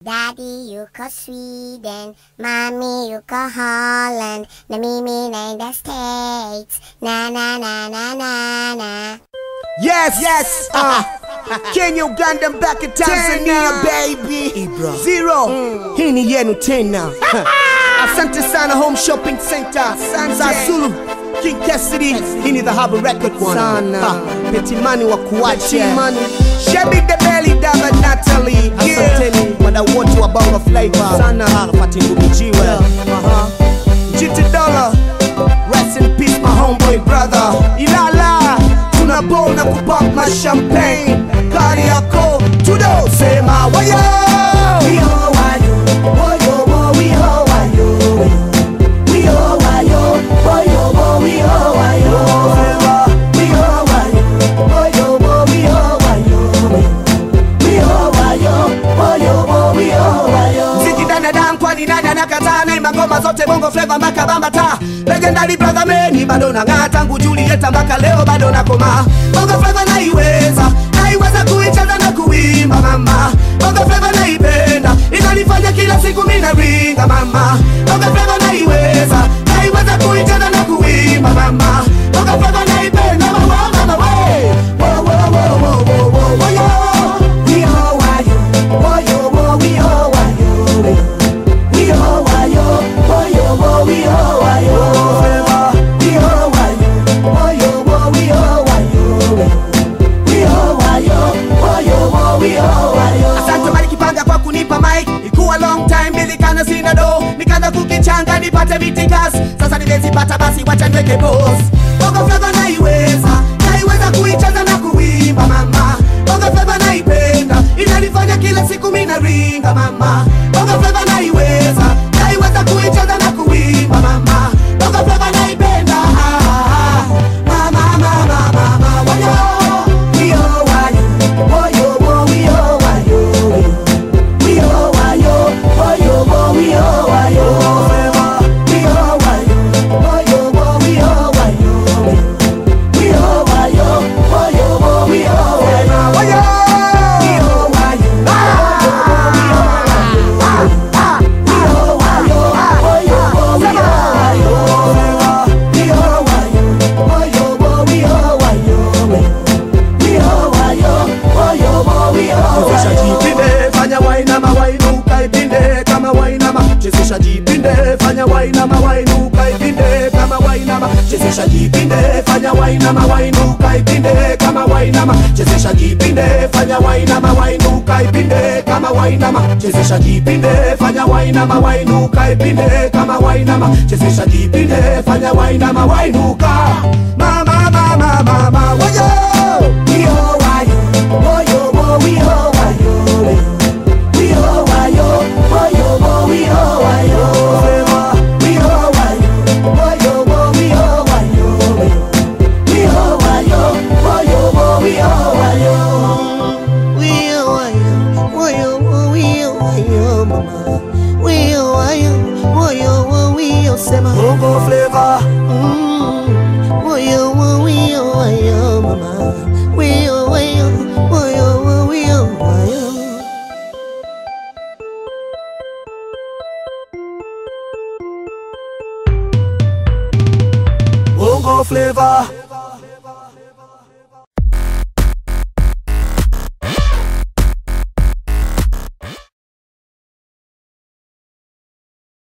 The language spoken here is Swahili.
Daddy yuko Sweden, Mommy yuko Holland, na mimi naenda States. Na na na na na na. Yes, yes. Uh, Kenya, Uganda, mpaka Tanzania, baby. Ibra. Zero. Hii ni yenu tena. Asante sana Home Shopping Center. Za Zulu. King Cassidy. Hii ni the Harbor Record one. Sana. Ha, Petimani wa kuache. Petimani. Shebi the Belly Dava Natalie. Asanteni. Wadau wote wa Bongo Flava. Sana. Arafati Ngumijiwe. Aha. Jiti Dollar. Rest in peace my homeboy brother. Ilala. Tunabona kupop ma champagne. Kari yako. Tudo. Sema wayo. Mziki danadam kwani nani anakataa na magoma zote bongo flava mpaka bambata legendary brother meni bado nang'aa tangu Julieta mpaka leo bado nakoma bongo flava naiweza naiweza kuicheza na kuimba mama bongo flava naipenda inanifanya kila siku mina ringa mama bongo flava naiweza naiweza kuicheza na kuimba mama bongo flava naipenda mama mama we wo wo wo wo wo wo wo yo Asante Mali Kipanga kwa kunipa mic, ikuwa long time nilikana sina do, nikaanza kukichanga nipate vitikas, sasa nimezipata basi wacha niweke pause. Bongo flava naiweza, naiweza kuicheza na kuimba mama, bongo flava naipenda, inanifanya kila siku mina ringa mama, bongo flava naiweza, naiweza kuicheza na kuimba mama, bongo flava naipenda, ah, ah, ah. mama mama mama wayo Chezesha jipinde, fanya wainama wainuka ipinde kama wainama. Chezesha jipinde, fanya wainama wainuka ipinde kama wainama. Chezesha jipinde, fanya wainama wainuka ipinde kama wainama. Chezesha jipinde, fanya wainama wainuka ipinde kama wainama. Chezesha jipinde, fanya wainama wainuka ipinde kama wainama. Chezesha jipinde, fanya wainama wainuka. Mama mama mama, wayo